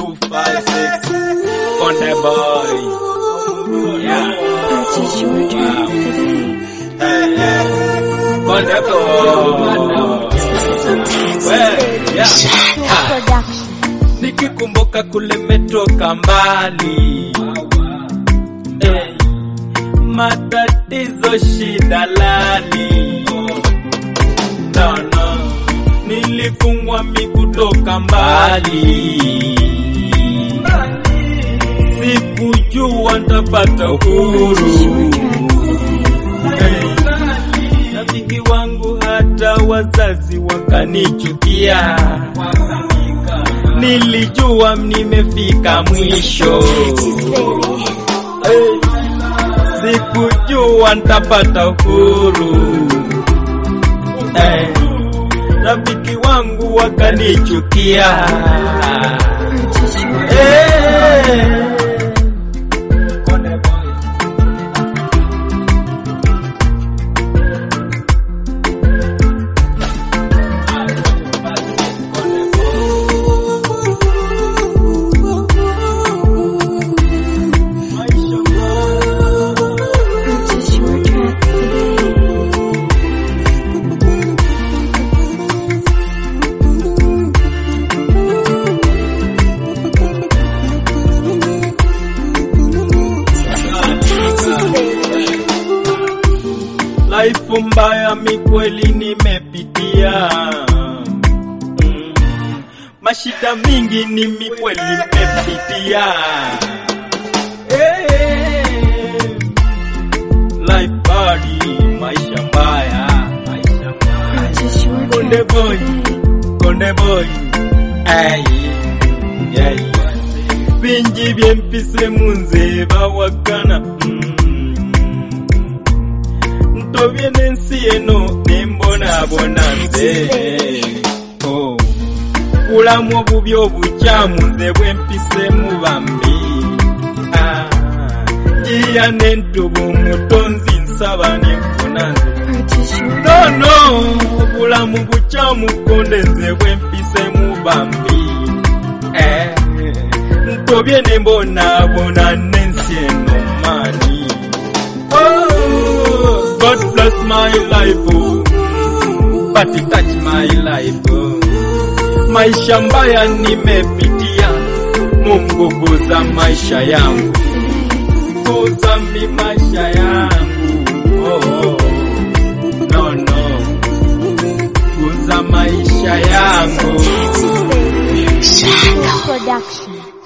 256 Konde Boy. Yeah. Purchase your tracks today. Hey, yeah. Konde Boy. Well, yeah. Ha. Production. Nikikumbuka kule metoka mbali hey. Matatizo shida lali no, no. Nilifungwa miguu toka mbali Sikujua ntapata uhuru Purchase your tracks today. Hey. Rafiki wangu hata wazazi wakanichukia, nilijua nimefika mwisho. Hey. Sikujua ntapata uhuru. Hey. Rafiki wangu wakanichukia. Purchase your Hey. Purchase your tracks today. Life mbaya mikweli nimepitia mm. Mashida mingi ni mikweli nimepitia hey. Life badi maisha mbaya maisha mbaya Purchase your Konde tracks boy today. Konde boy ay ay bingi byempise munze bawagana mm. ntobye n'ensi eno nembonabona nze Oh. bulamu obubi obukyamu nze bwempisemu bambi Ah. njiya n'entubu mutonzi nsaba nenfuna nze Purchase your no no obulamu bukyamu konde nze bwempisemu bambi eh, ntobye nembonaabona n'ensi eno maani oh, God bless my life oh, but it touch my life oh. maisha mbaya nimepitia Mungu guza maisha yangu guza mi maisha yangu oh, oh. no no guza maisha yangu Shadow Production.